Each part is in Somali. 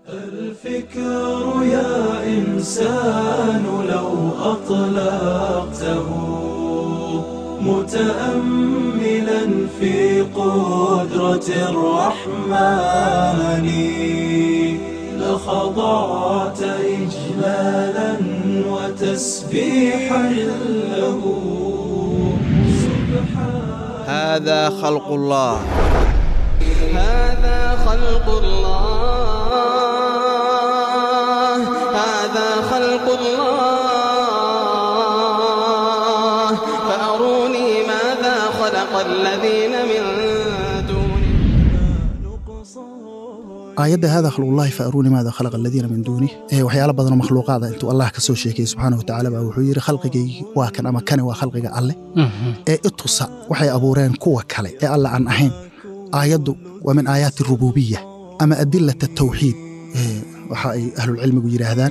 الفكر يا إنسان لو أطلقته متأملا في قدرة الرحمن لخضعت إجلالا وتسبيحا له سبحان هذا خلق الله هذا خلق الله هذا خلق الله فأروني ماذا خلق الذين من دونه aayadda hada khalqullahi fa aruuni maada khalaqa aladiina min duunih ee waxyaalo badanoo makhluuqaada intuu allah ka soo sheekayey subxaana wa tacaala baa wuxuu yidhi khalqigaygii waa kan ama kani waa khalqiga alleh ee itusa waxay abuureen kuwa kale ee alle aan ahayn aayaddu waa min aayaati rububiya ama adilata tawxiid ee waxa ay ahlulcilmigu yidhaahdaan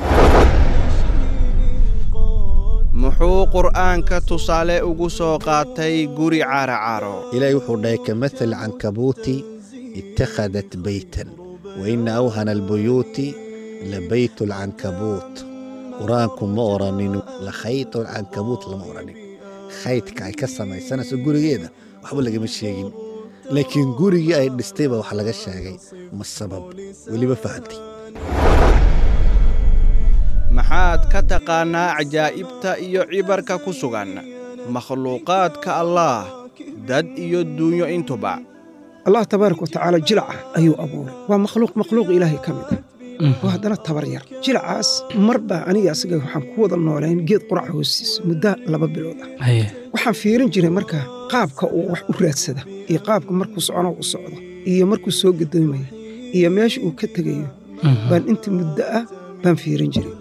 muxuu qur'aanka tusaale ugu soo qaatay guri caaracaro إلهي وحو كمثل العنكبوت اتخذت بيتا وإن أوهن البيوت لبيت العنكبوت قرآنكم ما أورانين لخيط العنكبوت لما أورانين خيطك أي كسما سنة سجوري جيدا وحبل لك مش شيء لكن جوري أي دستيبة وحلقة الشاقي ما السبب واللي بفهمتي maxaad ka taqaannaa cajaa'ibta iyo cibarka ku sugan makhluuqaadka allaah dad iyo duunyo intuba allah tabaaraka wa tacaala jilaca ayuu abuuray waa makhluuq makhluuq ilaahay ka mid ah oo haddana tabar yar jilacaas mar baa aniga asaga waxaan ku wada noolayn geed qurac hoostiisa muddo laba bilood ah waxaan fiirin jiray marka qaabka uu wax u raadsada iyo qaabka markuu socono u socdo iyo markuu soo gadoomaya iyo meesha uu ka tegayo baan inta muddo ah baan fiirin jiray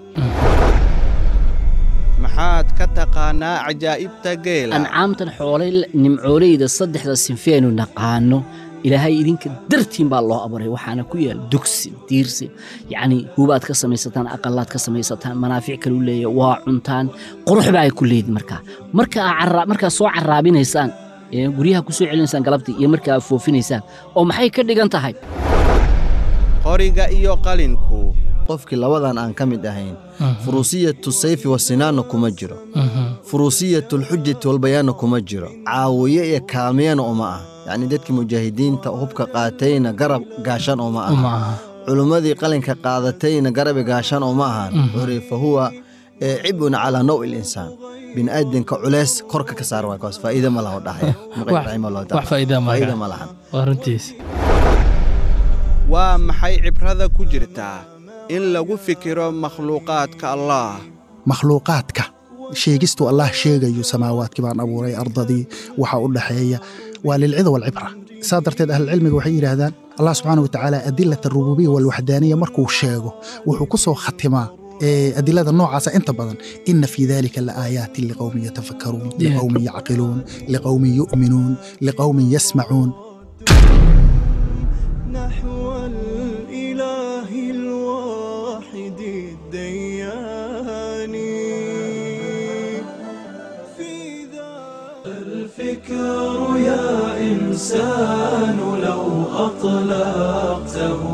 maxaad ka taqaannaa cajaa'ibta geela ancaamtan xoolay nimcooleyda saddexda sinfeenu naqaano ilaahay idinka dartiin baa loo abuuray waxaana ku yaal dugsi diirsi yacni hubaad ka samaysataan aqalaad ka samaysataan manaafic kalu leeya waa cuntaan qurux baa ay ku leedin markaa marka aa carra- markaa soo carraabinaysaan ee guryaha ku soo celinaysaan galabtii iyo markaa aad foofinaysaan oo maxay ka dhigan tahay qoriga iyo qalinku qofkii labadan aan ka mid ahayn furusiyatu sayfi wasinaanna kuma jiro furusiyatu lxujati walbayaanna kuma jiro caawiye iyo kaamiyana uma ah yacni dadkii mujaahidiinta hubka qaatayna garab gaashan uma aha culummadii qalinka qaadatayna garabi gaashan uma ahan wuxuu fa huwa eh, cibun calaa nawi linsaan bini'aadanka culeys korka ka saar waay kaas faa'iida ma laha dhahaya Muqaddam rahimahullahu ta'ala. wax faa'iida ma faa'iida laha. ma lahan waa runtiis waa maxay cibrada ku jirtaa in lagu fikiro makhluuqaadka allaah makhluuqaadka sheegistuu allah sheegayo samaawaadkii baan abuuray ardadii waxa u dhaxeeya waa lilcida walcibra saa darteed ahlulcilmiga waxay yidhaahdaan allah subxaana wa tacaala adilat arububiya walwaxdaaniya markuu sheego wuxuu ku soo khatimaa ee adilada noocaasa inta badan ina fii dalika laaaayaatin liqowmin yatafakkaruun liqowmin yacqiluun liqowmin yu'minuun liqowmin yasmacuun نحو الإله الواحد الديان في ذا الفكر يا إنسان لو أطلقته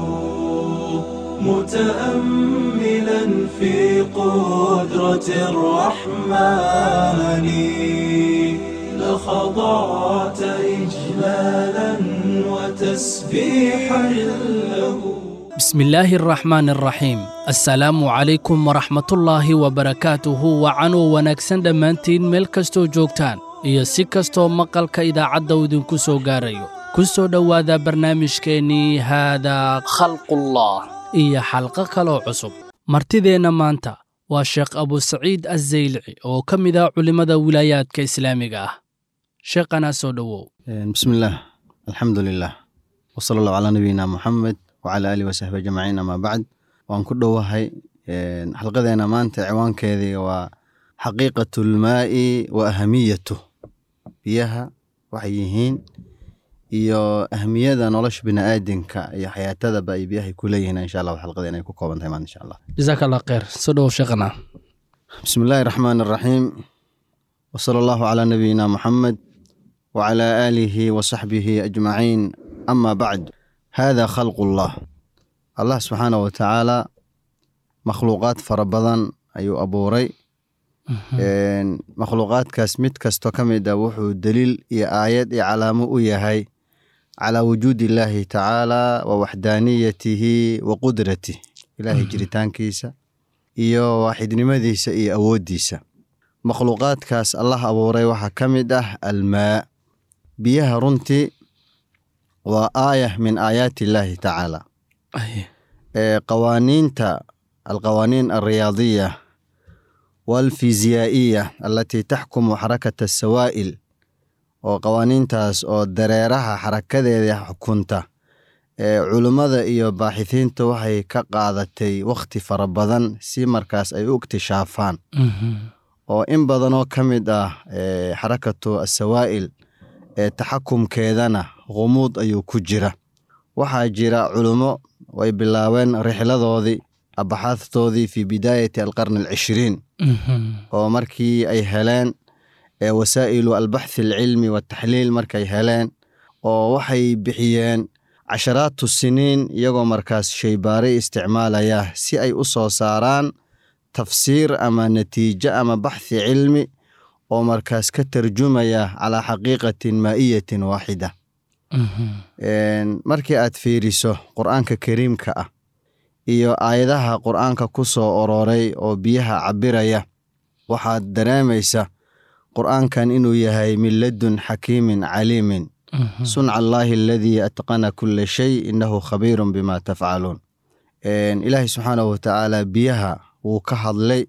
متأملا في قدرة الرحمن لخضعت إجلالا وتسبيحا له بسم الله الرحمن الرحيم السلام عليكم ورحمة الله وبركاته وعنو wanaagsan dhammaantiin meel kastoo joogtaan iyo si kastoo maqalka idaacadda uu idinku soo gaarayo ku soo dhowaada barnaamijkeennii haadaa khalqullah iyo xalqo kaloo cusub martideenna maanta waa sheekh abusaciid azaylci oo ka mid ah culimmada wilaayaadka islaamiga ah sheekhana soo dhowow بسم الله الحمد لله وصلى الله على نبينا محمد وعلى آله وصحبه أجمعين أما بعد وأن كل وهي حلقتنا مانتا عوان كذي وحقيقة الماء وأهميته بيها وحيهين iyo ahmiyada nolosha bini'aadanka iyo xayaatadaba ay biyahay ku leeyihiin insha allah xalqadeena ay ku kooban tahay maanta insha allah jasaaka allah khayr soo dhowow sheekhana بسم الله الرحمن الرحيم وصلى الله على نبينا محمد وعلى آله وصحبه أجمعين أما بعد هذا خلق الله allah subxaana wa tacaala makhluuqaad fara badan ayuu abuuray Een, makhluuqaadkaas mid kasto ka mid ah wuxuu daliil iyo aayad iyo calaamo u yahay calaa wujuudi illaahi tacaala wa waxdaaniyatihi wa qudratih ilaahay jiritaankiisa iyo waaxidnimadiisa iyo awooddiisa makhluuqaadkaas allah abuuray waxaa ka mid ah almaa biyaha runtii waa aaya min aayaati illaahi tacaala ee qawaaniinta alqawaaniin alriyaadiya walfiziyaaiya alatii taxkumu xarakata asawaa'il oo qawaaniintaas oo dareeraha xarakadeeda xukunta ee culummada iyo baaxithiinta waxay ka qaadatay wakhti fara badan si markaas ay u iktishaafaan oo in badanoo ka mid ah ee xarakatu asawaa'il ee taxakumkeedana khumuud ayuu ku jira waxaa jira culummo way bilaabeen rixladoodii abaxaadtoodii fi bidaayati alqarni alcishriin oo markii ay heleen ee wasaa'ilu albaxthi alcilmi wataxliil markay heleen oo waxay bixiyeen casharaatu siniin iyagoo markaas shaybaari isticmaalaya si ay u soo saaraan tafsiir ama natiijo ama baxthi cilmi oo markaas ka tarjumaya calaa xaqiiqatin maa'iyatin waaxida Een, markii aad fiiriso qur'aanka kariimka ah iyo aayadaha qur'aanka ku soo orooray oo biyaha cabiraya waxaad dareemaysa qur'aankan inuu yahay min ladun xakiimin caliimin sunca allaahi aladii atqana kula shay innahu khabiirun bima tafcaluun Een, ilaahay subxaanahu watacaala biyaha wuu ka hadlay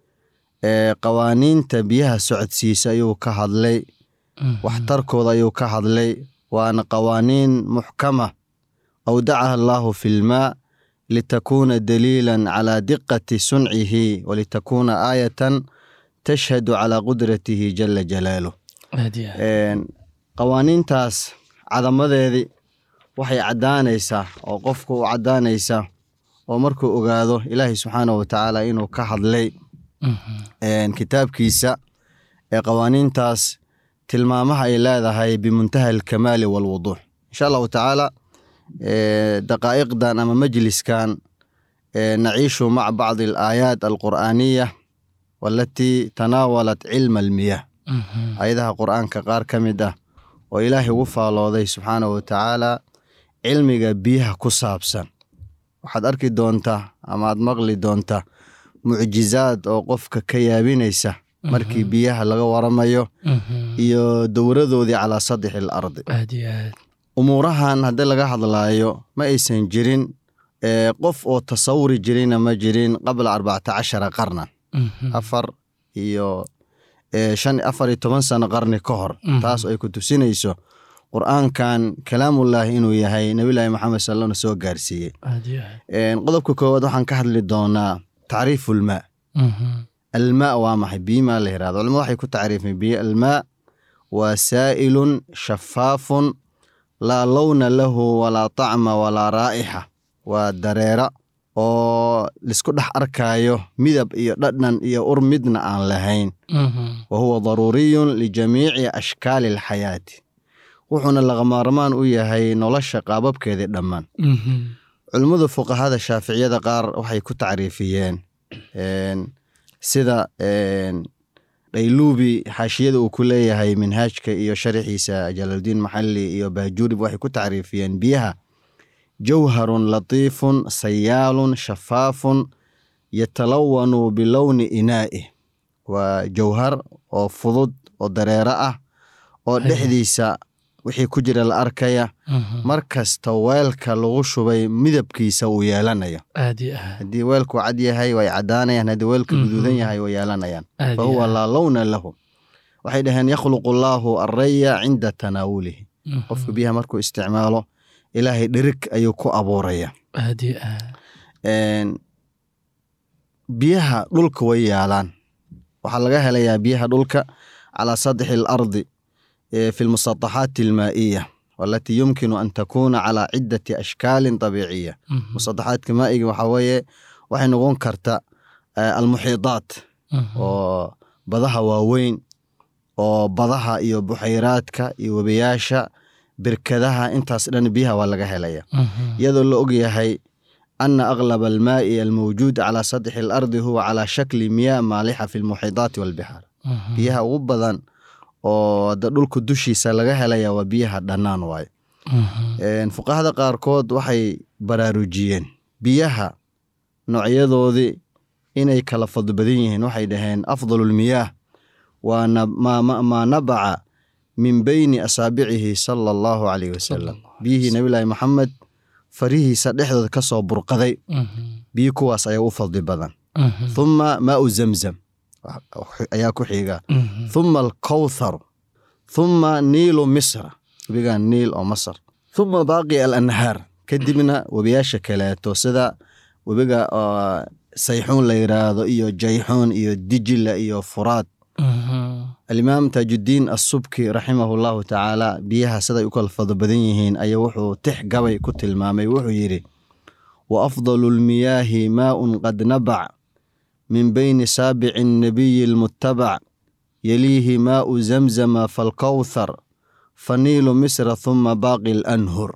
ee qawaaniinta biyaha socodsiisa ayuu ka hadlay waxtarkooda ayuu ka hadlay waana qawaaniin muxkama awdacaha allaahu fi lmaa litakuuna daliilan calaa diqati suncihi walitakuuna aayatan tashhadu calaa qudratihi jala jalaaluh Een, qawaaniintaas cadamadeedii waxay caddaanaysaa oo qofku u caddaanaysaa oo markuu ogaado ilaahay subxaanahu watacaala inuu ka hadlay een, kitaabkiisa ee qawaaniintaas tilmaamaha ay leedahay bimuntaha alkamaali walwuduux insha allahu tacaala ee, daqaa'iqdan ama majliskan ee, naciishu maca bacdi alaayaat alqur'aaniya walatii tanaawalat cilma almiyah ayadaha qur'aanka qaar ka mid ah oo ilaahay ugu faalooday subxaanahu watacaala cilmiga biyaha ku saabsan waxaad arki doontaa ama aad maqli doontaa mucjizaad oo qofka ka yaabinaysa markii biyaha laga waramayo iyo dowradoodii calaa sadixi alardi aad iyo aad umuurahan haddii laga hadlaayo ma aysan jirin ee, qof oo tasawuri jirina ma jirin qabla arbacata cashara qarnan afar iyo ee, shan afar iyo toban sano qarni ka hor Mhm. taas ay ku tusinayso qur'aankan kalaamullaahi inuu yahay nebillaahi maxamed salana soo gaarsiiyey aad iyo aad Een, qodobka koowaad waxaan ka hadli doonaa tacriifu lmaa almaa waa maxay biyo maa la yirahdo culimadu waxay ku tacriifeen biyo almaa waa saa'ilun shafaafun laa lowna lahu walaa tacma walaa raa'ixa waa dareera oo lisku dhex arkaayo midab iyo dhadhan iyo ur midna aan lahayn wa huwa daruuriyun lijamiici ashkaali alxayaati wuxuuna lagamaarmaan u yahay nolosha qaababkeedii dhammaan culimmada fuqahada shaaficiyada qaar waxay ku tacriifiyeen een, sida een, dhayluubi xaashiyada uu ku leeyahay minhaajka iyo sharaxiisa jalaaldiin maxalli iyo baajuurib waxay ku tacriifiyeen biyaha jawharun latiifun sayaalun shafaafun yatalawanu bilowni inaa'ih waa jawhar oo fudud oo dareero ah oo dhexdiisa wixii ku jira la arkaya mar kasta weelka lagu shubay midabkiisa uu yeelanayo aad iyo aad haddii weelku cad yahay way caddaanayaan haddii weelka guduudan yahay way yeelanayaan aad fa iyo huwa aad. laa lowna lahu waxay dhaheen yakhluqu allaahu arraya cinda tanaawulihi Mhm. qofka biyaha markuu isticmaalo ilaahay dhirig ayuu ku abuuraya aad iyo aad Een, biyaha dhulka way yaalaan waxaa laga helayaa biyaha dhulka calaa sadxi alardi ee fi lmusataxaati almaa'iya walatii yumkinu an takuuna calaa ciddati ashkaalin dabiiciya Mhm. musataxaadka maa'iga waxaa weeye waxay noqon karta eh, almuxiidaat Mhm. oo badaha waaweyn oo badaha iyo buxayraadka iyo webiyaasha birkadaha intaas dhan biyaha waa laga helaya Mhm. iyadoo la og yahay ana aglaba almaa'i almawjuud calaa sadxi alardi huwa calaa shakli miyaa maalixa fi lmuxidaati walbixaar biyaha ugu badan oo da dhulka dushiisa laga helaya waa biyaha dhannaan waaye Een, fuqahada qaarkood waxay baraarujiyeen biyaha noocyadoodii inay kala fadli badan yihiin waxay dhaheen afdalulmiyaah waa na- maa ma- maa nabaca min beyni asaabicihi sala allahu calayhi wasalam biyihii nabilaahi maxamed farihiisa dhexdooda ka soo burqaday biyi kuwaas ayaa u fadli badan thuma maau zamzam ayaa ku xiga thuma alkawthar thuma niilu misra webigan niil oo masar thuma baaqi alanhaar kadibna webiyaasha kaleeto sida webiga oo sayxuun la yiraahdo iyo jayxuun iyo dijila iyo furaad alimaam taajuddiin assubki raximahu llahu tacaala biyaha siday u kala fadlo badan yihiin ayaa wuxuu tix gabay ku tilmaamay wuxuu yidhi wa afdalu lmiyaahi maaun qad nabac min beyni saabici nabiyi almuttabac yaliihi maau zamzama falkawthar faniilu misra thuma baaqi alanhur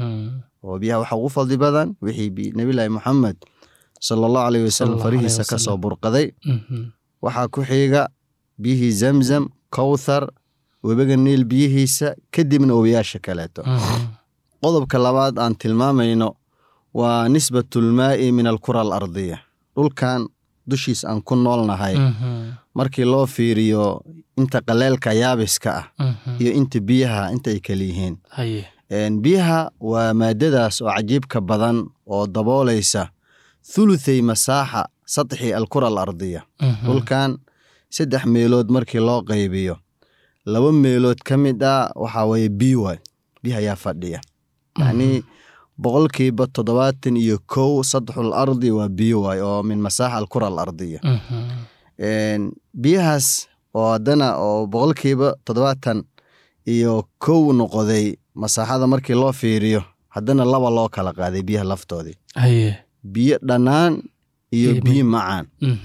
oo biyaha waxaa ugu fadli badan wixii bi- nabilaahi moxamed sala allahu alayh wasalam Sallallahu alayhi farihiisa ka soo wasallam. burqaday waxaa ku xiga biyihii zamzam kawthar webiga niil biyihiisa kadibna webiyaasha kaleeto qodobka labaad aan tilmaamayno waa nisbatulmaa'i min alkura alardiya dhulkan dushiis aan ku noolnahay markii loo fiiriyo inta qaleelka yaabiska ah iyo inta biyaha inta ay kala yihiin haye Een, biyaha waa maadadaas oo cajiibka badan oo daboolaysa thuluthey masaaxa sadxi alkura alardiya dhulkan saddex meelood markii loo qaybiyo laba meelood ka mid ah waxaa weeye biyo waay biyaha ayaa fadhiya yacnii boqolkiiba toddobaatan iyo kow sadxul ardi waa biyo waay oo min masaaxa alkura alardiya Een, biyahaas oo haddana oo boqolkiiba toddobaatan iyo kow noqoday masaaxada markii loo fiiriyo haddana laba loo kala qaaday biyaha laftoodii haye biyo dhannaan iyo Biyo biyo macaan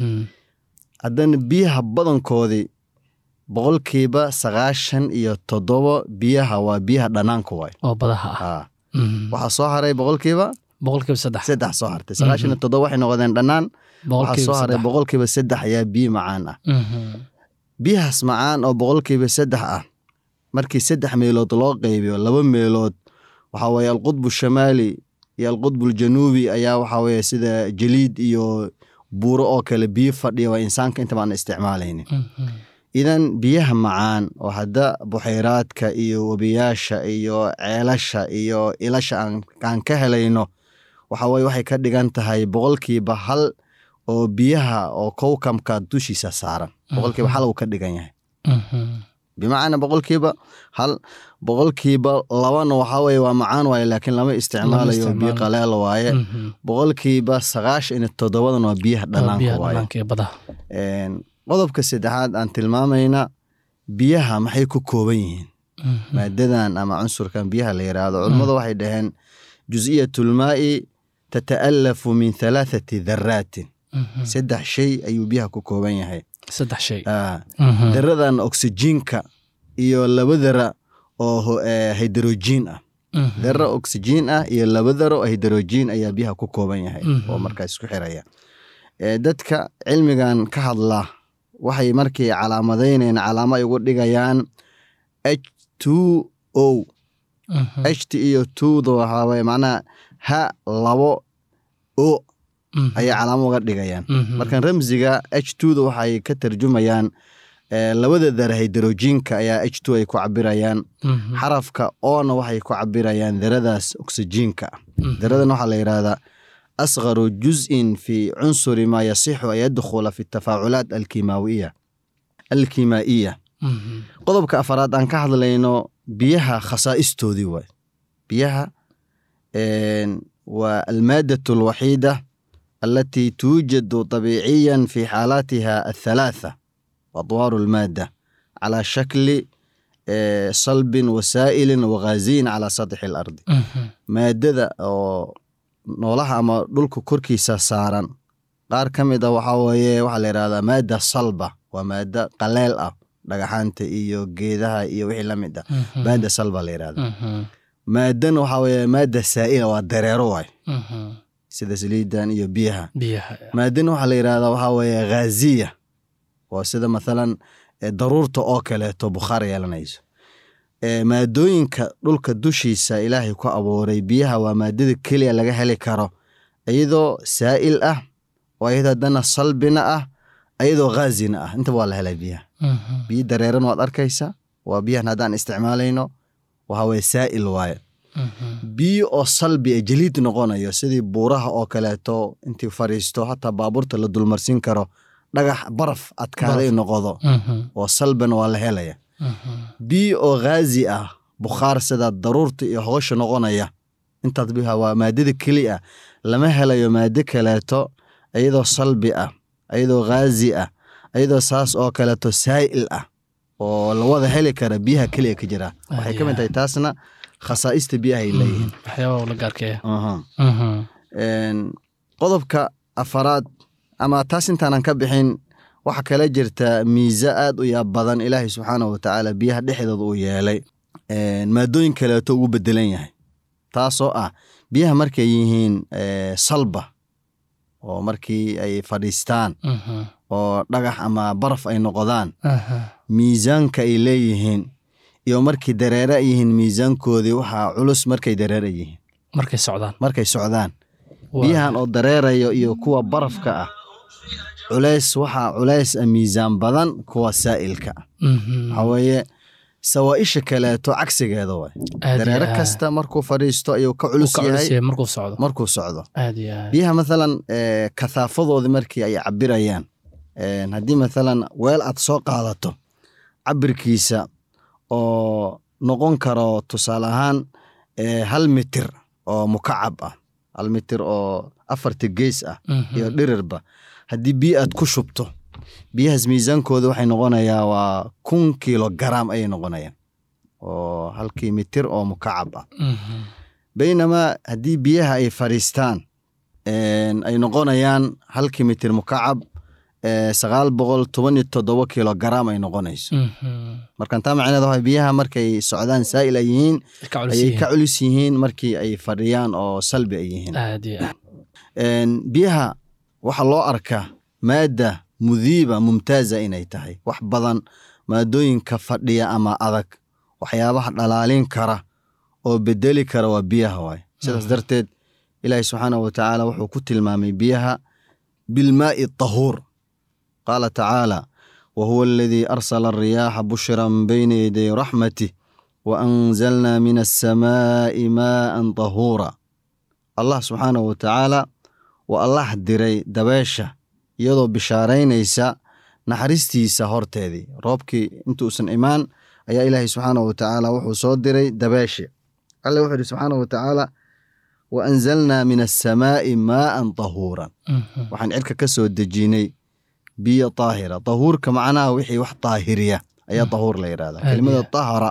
haddana biyaha badankoodii boqolkiiba sagaashan iyo toddobo biyaha waa biyaha dhannaanka waay oo badaha ah Haa. waxaa soo haray boqolkiiba boqolkiiba saddex saddex soo hartay sagaashan iyo toddobo waxay noqdeen dhannaan waxaa soo haray boqolkiiba saddex ayaa biyo macaan ah biyahaas macaan oo boqolkiiba saddex ah markii saddex meelood loo qaybiyo laba meelood waxaa weeye alqudbu shamaali iyo alqudbu aljanuubi ayaa waxaa weeye sida jaliid iyo buuro oo kale biyo fadhiya waa insaanka inta baan isticmaalaynin idan biyaha macaan oo hadda buxayraadka iyo webiyaasha iyo ceelasha iyo ilasha aan, aan ka helayno waxa weye waxay ka dhigan tahay boqolkiiba hal oo biyaha oo kowkamka dushiisa saaran boqolkiiba hal uu ka dhigan yahay bimacnaa boqolkiiba hal boqolkiiba labana waxaa weye waa macaan waaye laakiin lama isticmaalayo biyo isticmaalo. qaleel waaye boqolkiiba sagaashan iyo toddobadan waa biyaha dhanaanka biyaha waaye dhanaanka ee badaha Een, qodobka saddexaad aan tilmaamayna biyaha maxay ku kooban yihiin maadadan ama cunsurkan biyaha la yiraahdo culummadu waxay dhaheen jus'iyatulmaa'i tata'alafu min halaathati dharaatin saddex shay ayuu biyaha ku kooban yahay saddex shay Ah, daradan oksijiinka iyo laba dara oo ho- eh, hydrogen ah dara oksijiin ah iyo laba daro oo hydrogen ayaa biyaha ku kooban yahay oo markaa isku xiraya Eh, dadka cilmigan ka hadla waxay markii calaamadaynayaan calaamo ay ugu dhigayaan h two o ht iyo twoda waxaa waye macnaha ha labo o ayay calaamo uga dhigayaan markan ramsiga h twoda waxay ka tarjumayaan eh, labada dara hydrogenka ayaa h two ay ku cabirayaan xarafka oona waxay ku cabirayaan daradaas oksijiinka ah daradan waxaa la yidhahdaa asqaru juz'in fi cunsuri maa yasixu an yadkhula fi tafaaculaat alkimaawiya alkimaa'iya qodobka afaraad aan ka hadlayno biyaha khasaa'istoodii waay biyaha een, waa almaadatu alwaxiida التي توجد طبيعيا في حالاتها الثلاثة أطوار المادة على شكل آه، صلب وسائل وغازين على سطح الأرض maadada oo noolaha ama dhulka korkiisa saaran qaar ka mid a waxaa weeye waxaa la yidhahdaa maada salba waa maada qaleel ah dhagaxaanta iyo geedaha iyo wixii la mid ah maada salba la yidhahda maadana waxaa weeye maada saa'ila waa dareero waay sida saliidan iyo biyaha biyaha maadina waxaa la yidhahdaa waxaa weeye ghaziya waa sida mathalan eh, daruurta oo kaleeto bukhaar yeelanayso Eh, maadooyinka dhulka dushiisa ilaahay ku abuuray biyaha waa maadada keliya laga heli karo iyadoo saa'il ah oo iyadoo haddana salbina ah iyadoo ghaazina ah intaba waa la helay biyaha Mhm. biyo dareeran waad arkaysa waa biyahan haddaan isticmaalayno waxa weye saa'il waaye Mhm. biyo oo salbi ee jaliid noqonayo sidii buuraha oo kaleeto intii fariisto hataa baabuurta la dulmarsiin karo dhagax baraf adkaaday noqdo Mhm. oo salbina waa la helaya Mhm. biyo oo ghazi ah bukhaar sida daruurta iyo hoosha noqonaya intaas biha waa maadada keli ah lama helayo maado kaleeto iyadoo salbi ah iyadoo ghazi ah iyadoo saas oo kaleeto saa'il ah oo la wada heli kara biyaha keliya ka jira waxay ka mid tahay taasna khasaa'ista biyahay leeyihiin waxyaabaha la gaarkeeya Aha. Mhm. Een, qodobka afaraad ama taas intaanan ka bixin waxa kala jirta miise aad u yaab badan ilaahay subxaanahu watacaala biyaha dhexdooda uu yeelay Een, maadooyin kaleeto ugu bedelan yahay taasoo ah biyaha markay yihiin eh, salba oo markii ay fadhiistaan Mhm. oo dhagax ama baraf ay noqdaan Aha. miisaanka ay leeyihiin iyo markii dareere ay yihiin miisaankoodii waxaa culus markay dareere yihiin markay socdaan markay socdaan Waa- biyahan oo dareerayo iyo kuwa barafka ah culays waxaa culays ah miisaan badan kuwa saa'ilka ah Mhm. waxaa weeye sawaa'isha kaleeto cagsigeeda waay Aad iyo dareere aad. kasta markuu fadhiisto ayuu ka Uu culus ka culus yahay yahay markuu socdo markuu socdo aad iyo aad biyaha mathalan eh, kathaafadoodii markii ay cabirayaan een, haddii mathalan weel aad soo qaadato cabirkiisa oo noqon karo tusaale ahaan eh, hal mitir oo mukacab ah hal mitir oo afarta gees ah Mhm. iyo dhirirba haddii biyo aad ku shubto biyahaas miisaankooda waxay noqonayaa waa kun kilogaram ayay noqonayaan oo halkii mitir oo mukacab ah Mhm. baynamaa haddii biyaha ay fadhiistaan een, ay noqonayaan halkii mitir mukacab ee, sagaal boqol toban iyo toddoba kilogaram ay noqonayso Mhm. markan taa macneeda waxa biyaha markay socdaan saa'il ay yihiin Ka culus ayay yihiin. ka culus yihiin markii ay fadhiyaan oo salbi ay yihiin aad iyo aad Een, biyaha waxaa loo arkaa maada mudiiba mumtaaza inay tahay wax badan maadooyinka fadhiya ama adag waxyaabaha dhalaalin kara oo bedeli kara waa biyaha waay sidaas darteed ilaahi subxaanahu watacaala wuxuu ku tilmaamay biyaha bilmaa'i tahuur qaala tacaala wahuwa aladii arsala alriyaaxa bushran bayna yaday raxmatih waanzalna min alsamaa'i maa'an tahuura allah subxaanahu watacaala waa allah diray dabeesha iyadoo bishaaraynaysa naxariistiisa horteedii roobkii intuusan imaan ayaa ilaahay subxaanahu watacaala wuxuu soo diray dabeeshi alle wuxuu yidhi subxaanahu watacaala wa anzalnaa min assamaa'i maa'an tahuuran Mhm. waxaan cirka ka soo dejinay biyo taahira tahuurka macnaha wixii wax taahiriya ayaa tahuur la yidhahdaa Aad kelimada iyo tahara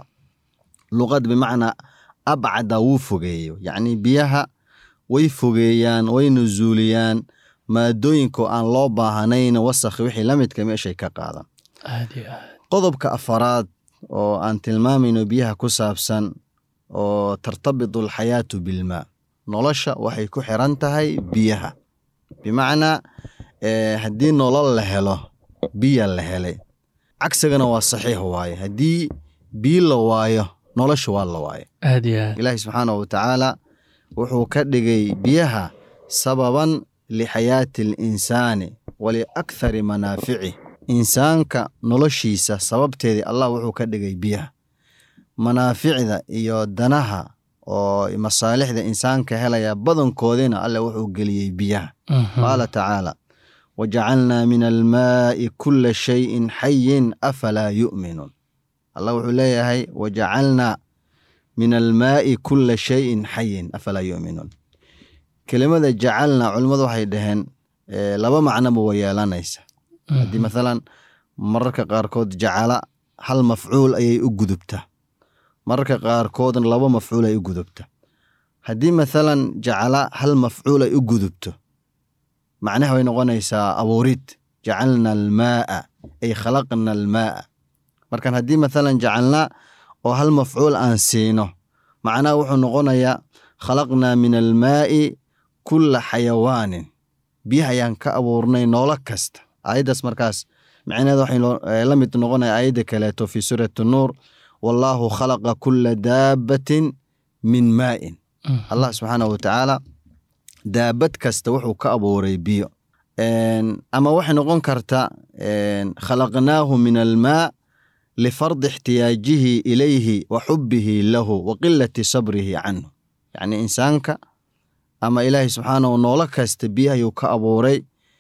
luqad bimacnaa abcada wuu fogeeyo yacni biyaha way fogeeyaan way nuzuuliyaan maadooyinka oo aan loo baahanayn wasakh wixii la midka meeshay ka qaadan aad iyo aad qodobka afaraad oo aan tilmaamayno biyaha ku saabsan oo tartabitu alxayaatu bilmaa nolosha waxay ku xiran tahay biyaha bimacnaa eh, haddii nolol la helo biya la helay cagsigana waa saxiix waaye haddii biyo la waayo nolosha waa la waaye aad iyo aad ilaahi subxaanahu watacaala wuxuu ka dhigay biyaha sababan lixayaati alinsaani waliakthari manaaficih insaanka noloshiisa sababteedii allah wuxuu ka dhigay biyaha manaaficda iyo danaha oo masaalixda insaanka helaya badankoodina alle wuxuu geliyey biyaha Mhm. qaala tacaala wajacalnaa min almaa'i kula shayin xayin afalaa yu'minuun allah wuxuu leeyahay wajacalnaa min almaa'i kula shayin xayin afalaa yu'minuun kelimada jacalnaa culimmadu waxay dhaheen eh, laba macnoba way yeelanaysa haddii mathalan mararka qaarkood jacala hal mafcuul ayay u gudubtaa mararka qaarkoodna laba mafcuul ay u gudubta haddii mathalan jacala hal mafcuul ay u gudubto macnaha way noqonaysaa abuurid jacalna almaa'a ay khalaqna almaa'a markan haddii mathalan jacalna oo hal mafcuul aan siino macnaha wuxuu noqonayaa khalaqnaa min almaa'i kulla xayawaanin biyaha ayaan ka abuurnay noolo kasta aayaddaas markaas macnaheeda waxay la mid noqonaya aayadda kaleeto fii suurati nuur wallaahu khalaqa kulla daabbatin min maa'in allah subxaanahu watacaala daabad kasta wuxuu ka abuuray biyo ama waxay noqon karta khalaqnaahu min almaa lifardi ixtiyaajihi ilayhi wa xubbihi lahu wa qilati sabrihi canhu yacni insaanka ama ilaahay subxaanahu noolo kasta biyahayuu ka abuuray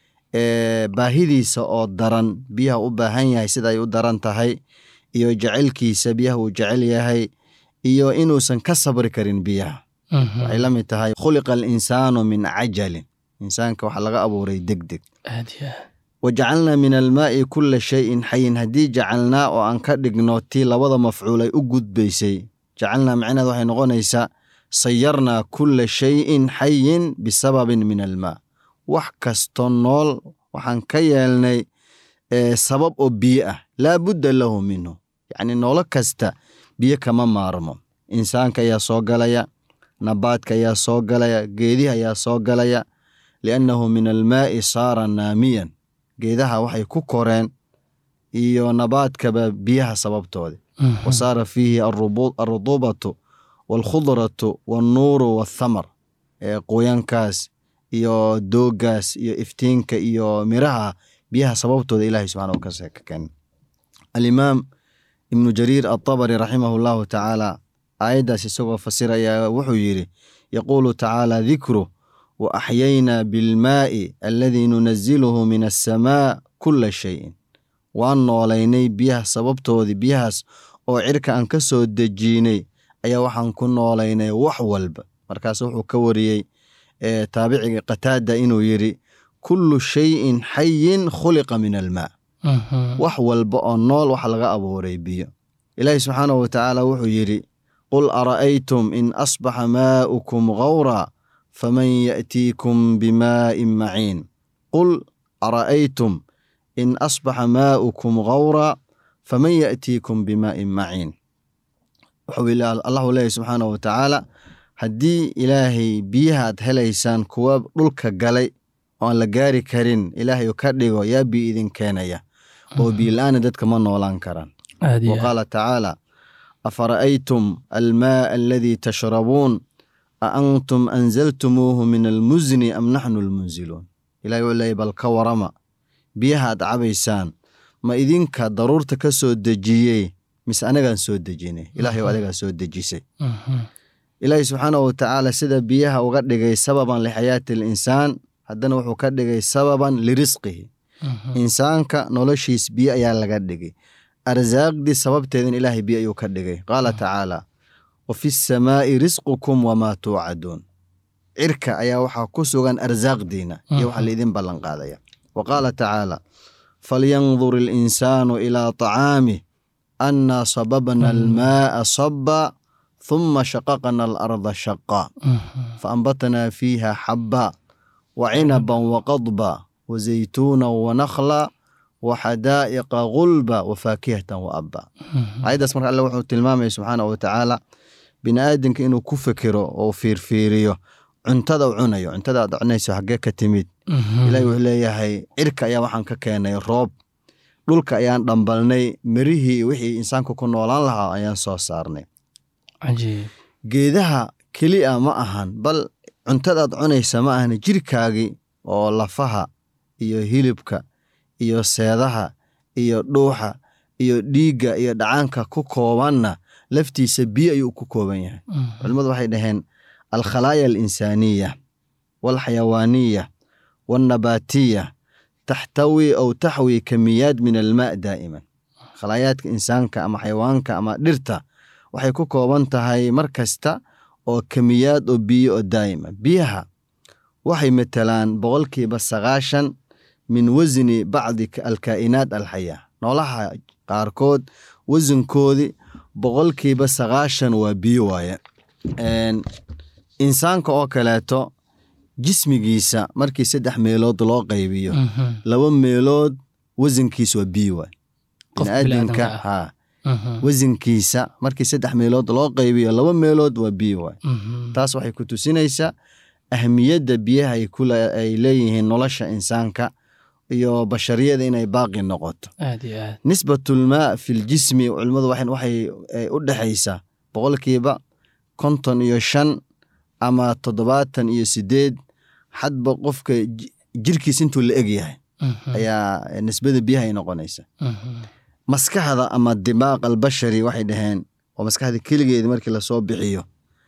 baahidiisa oo daran biyaha u baahan yahay sida ay u daran tahay iyo jecelkiisa biyaha uu jecel yahay iyo inuusan ka sabri karin biyaha waxay la mid tahay khuliqa alinsaanu min cajalin insaanka waxaa laga abuuray deg deg wajacalnaa min almaa'i kulla shayin xayin haddii jacalnaa oo aan ka dhigno tii labada mafcuul ay u gudbaysay jacalnaa macnaheed waxay noqonaysaa sayarnaa kulla shayin xayin bisababin min almaa wax kasto nool waxaan ka yeelnay sabab oo biyo ah laa budda lahu minhu yacni noolo kasta biyo kama maarmo insaanka ayaa soo galaya nabaadka ayaa soo galaya geedihi ayaa soo galaya liannahu min almaa'i saara naamiyan geedaha waxay ku koreen iyo nabaadkaba biyaha sababtooda wa saara fiihi alruduubatu waalkhudratu waalnuuru waathamar qoyankaas iyo dooggaas iyo iftiinka iyo miraha biyaha sababtooda ilahay subxana ka keen alimaam ibnu jariir altabari raximahu llahu tacaala aayaddaas isagoo fasiraya wuxuu yidhi yaquulu tacaala dikru wa axyaynaa bilmaa'i aladii nunaziluhu min assamaa kulla shayin waan noolaynay biyaha sababtoodii biyahaas oo cirka aan ka soo dejiinay ayaa waxaan ku noolaynay wax walba markaas wuxuu ka wariyey taabiciga qataada inuu yidhi kullu shayin xayin khuliqa min almaa wax walba oo nool wax laga abuuray biyo ilaahi subxaanahu watacaala wuxuu yidhi qul ara'aytum in asbaxa maa'ukum gawra faman ya'tiikum bimaa'in maciin qul ara'aytum in asbaxa maa'ukum gawra faman ya'tiikum bimaa'in maciin wuxuu allahu leeyahy subxaanahu watacaala haddii ilaahay biyahaad helaysaan kuwa dhulka galay oo aan la gaari karin ilaahay ka dhigo yaa biyo idin keenaya oo biyo-la-aana dadka ma noolaan karaan wa qaala tacaala afara'aytum almaa aladii tashrabuun a antum anzaltumuuhu min almusni am naxnu almunziluun ilahay wuxuu leeyay bal ka warama biyahaad cabaysaan ma idinka daruurta ka soo dejiyey mise anagaan soo dejinay ilahay adigaa soo dejisay ilaahay subxaanahu watacaala sida biyaha uga dhigay sababan lixayaati alinsaan haddana wuxuu ka dhigay sababan lirisqihi insaanka noloshiis biyo ayaa laga dhigay arsaaqdii sababteedan ilaahay biyo ayuu ka dhigay qaala tacaala wa fi samaa'i risqukum wamaa tuucaduun cirka ayaa waxaa ku sugan arsaaqdiina iyo waxaa laidin ballanqaadaya wa qaala tacaala falyandur ilinsaanu ilaa tacaamih annaa sababna almaa'a sabba ثم شققنا الأرض شقا فأنبتنا فيها حبا وعنبا وقضبا وزيتونا ونخلا وحدائق غلبا وفاكهة وأبا عيداس مرة الله وحو تلمامي سبحانه وتعالى بني آدنك إنو كفكرو أو فيرفيريو cuntada u cunayo cuntada aad cunayso xaggee ka timid ilaahi wuxuu leeyahay cirka ayaa waxaan ka keenay roob dhulka ayaan dhambalnay mirihii wixii insaanku ku noolaan lahaa ayaan soo saarnay geedaha keliya ma ahan bal cuntadaad cunaysa ma ahan jirkaagii oo lafaha iyo hilibka iyo seedaha iyo dhuuxa iyo dhiigga iyo dhacaanka ku koobanna laftiisa biyo ayuu ku kooban yahay culimmadu waxay dhaheen alkhalaaya alinsaaniya walxayawaaniya walnabaatiya taxtawi aw taxwi kamiyaad min almaa daa'iman khalaayaadka insaanka ama xayawaanka ama dhirta waxay ku kooban tahay mar kasta oo kemiyaad oo biyo oo daa'ima biyaha waxay matelaan boqolkiiba sagaashan min wasni bacdi alkaa'inaat alxayaa noolaha qaarkood wasankoodii boqolkiiba sagaashan waa biyo waaye insaanka oo kaleeto jismigiisa markii saddex meelood loo qaybiyo laba meelood wasankiisa waa biyo waaye biniaadamka ha wasankiisa markii saddex meelood loo qaybiyo laba meelood waa biyo waay taas waxay ku tusinaysaa ahmiyadda biyaha ay ku le- ay leeyihiin nolosha insaanka iyo bashariyada inay baaqi noqoto aad iyo aad nisbatulmaa fi ljismi culimmadu waxay waxay eh, u dhexaysaa boqolkiiba konton iyo shan ama toddobaatan iyo sideed hadba qofka ji- jirkiis intuu la eg yahay Mhm, ayaa eh, nisbada biyaha ay noqonaysa mhm, maskaxda ama dimaaq albashari waxay dhaheen oo maskaxda keligeeda markii lasoo bixiyo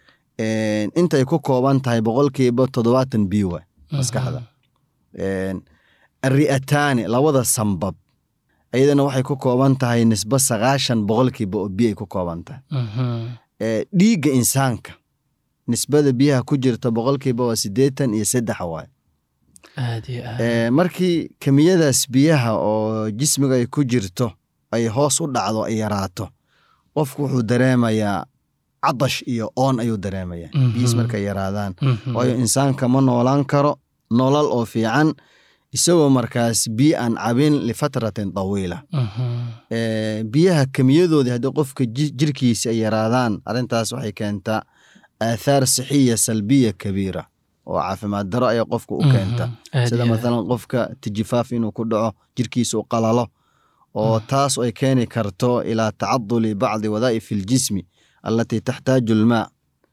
een, intay ku kooban tahay boqolkiiba toddobaatan biyo waay maskaxda Een, arri'ataani labada sambab iyadana waxay ku kooban tahay nisbo sagaashan boqolkiiba oo biyo ay ku kooban tahay mhm, Ee, dhiigga insaanka nisbada biyaha ku jirta boqolkiiba waa siddeetan iyo saddex waay aad iyo aad Ee, markii kemiyadaas biyaha oo jismiga ay ku jirto ay hoos u dhacdo ay yaraato qofku wuxuu dareemayaa cadash iyo oon ayuu dareemayaa Mhm. biyiis markay yaraadaan Mhm, waayo insaanka ma noolaan karo nolol oo fiican isagoo markaas biyo aan cabin lifatratin tawiila mhm, Ee, biyaha kemiyadoodii haddii qofka ji- jirkiisa ay yaraadaan arrintaas waxay keentaa aathaar sixiya salbiya kabiira oo caafimaad daro ayay qofka u keenta mhm, aad sida iyo aad. mathalan qofka tijifaaf inuu ku dhaco jirkiisa u qalalo oo taas ay keeni karto ilaa tacaduli bacdi wadaa'ifi aljismi allatii taxtaaju almaa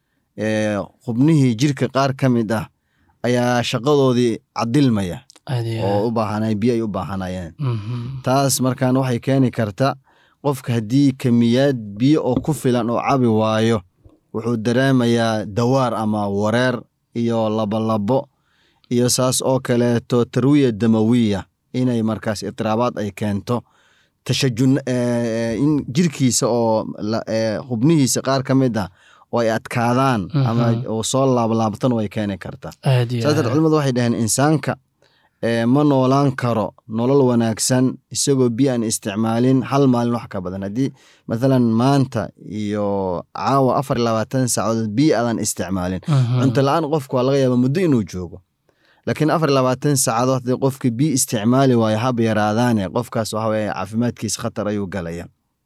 Ee, xubnihii jirka qaar ka mid ah ayaa shaqadoodii cadilmaya aad iyo oo aad. u baahanay biyo ay u baahanayeen Mhm, taas markaan waxay keeni karta qofka haddii kemiyaad biyo oo ku filan oo cabi waayo wuxuu dareemayaa dawaar ama wareer iyo labolabo iyo saas oo kaleeto tarwiya damawiya inay markaas itiraabaad ay keento tashajun eh, in jirkiisa oo la- eh, xubnihiisa qaar ka mid ah oo ay adkaadaan ama Mhm. oo soo laablaabtan way keeni karta aad iyo saas darteed aad. culimadu waxay dhaheen insaanka ee, ma noolaan karo nolol wanaagsan isagoo biyo aan isticmaalin hal maalin wax ka badan haddii mathalan maanta iyo caawa afar iyo labaatan saacadood biyo aadan isticmaalin Mhm, cunto la-aan qofku waa laga yaaba muddo inuu joogo laakiin afar iyo labaatan saacadood haddii qofka biyo isticmaali waayo haba yaraadaane qofkaas waxa weye caafimaadkiisa khatar ayuu galaya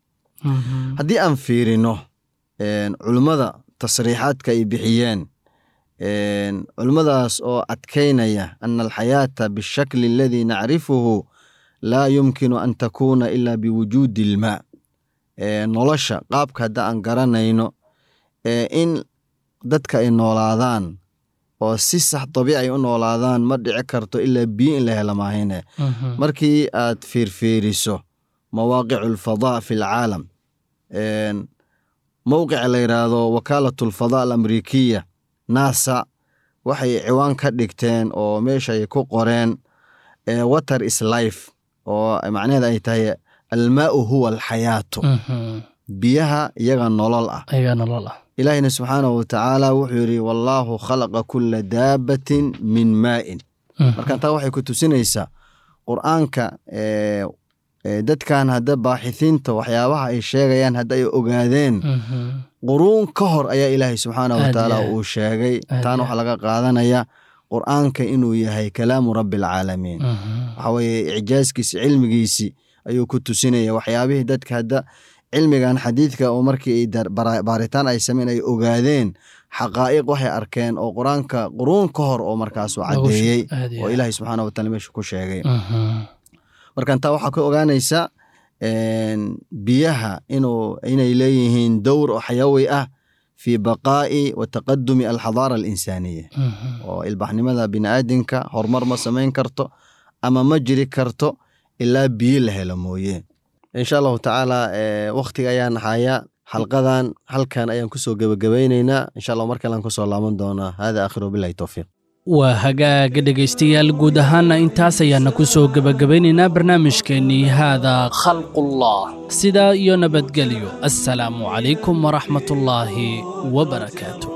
mhm, haddii aan fiirino een, culimmada tasriixaadka ay bixiyeen een, culimmadaas oo adkaynaya ana alxayaata bishakli aladii nacrifuhu laa yumkinu an takuuna ila biwujuudi ilmaa Ee, nolosha qaabka hadda aan garanayno ee, in dadka ay noolaadaan oo si sax dabiici ay u noolaadaan ma dhici karto ilaa biyo in la hela maahine mhm, markii aad fiirfiiriso mawaaqicu alfadaa fi alcaalam een, mowqica la yidhaahdo wakaalatu alfadaa alamrikiya nasa waxay ciwaan ka dhigteen oo meesha ay ku qoreen ee, water is life oo macnaheeda ay tahay almaau huwa alxayaatu mhm. biyaha iyaga nolol ah ayagaa nolol ah ilaahina subxaanahu watacaala wuxuu yidhi wallaahu khalaqa kula daabatin min maa'in Mhm, marka taa waxay ku tusinaysaa qur'aanka ee, ee, dadkan hadda baaxithiinta waxyaabaha ay sheegayaan hadda ay ogaadeen mhm, quruun ka hor ayaa ilaahay subxaanahu Aad watacaala iyo aad. uu sheegay Aad taana iyo waxaa laga qaadanaya qur'aanka inuu yahay kalaamu rabbi alcaalamiin mhm. waxa weeye icjaaskiisi cilmigiisi ayuu ku tusinaya waxyaabihii dadka hadda cilmigan xadiidka oo markii ay dar- bara- baaritaan ay sameyn ay ogaadeen xaqaa'iq waxay arkeen oo qur-aanka quruun ka hor oo markaasuu Lagu sheeg- caddeeyey aad iyo oo aad. ilaahay subxaana wataala meesha ku sheegay Mhm, markan taa waxaa ka ogaanaysa een, biyaha inuu inay leeyihiin dowr oo xayawi ah fi baqaa'i wa taqadumi alxadaara alinsaaniya mhm. oo ilbaxnimada bini'aadinka horumar ma samayn karto ama ma jiri karto ilaa biyo la helo mooye insha allahu tacaala eh, wakhtiga ayaan haya xalqadan halkan ayaan kusoo gebagabaynaynaa insha allah mar kalean kusoo laaban doonaa hada aakhiru billahi towfiiq waa hagaaga dhegaystayaal guud ahaana intaas ayaana ku soo gebagabaynaynaa barnaamijkeennii haada khalqullah sidaa iyo nabadgelyo assalaamu calaykum waraxmatullaahi wabarakaatu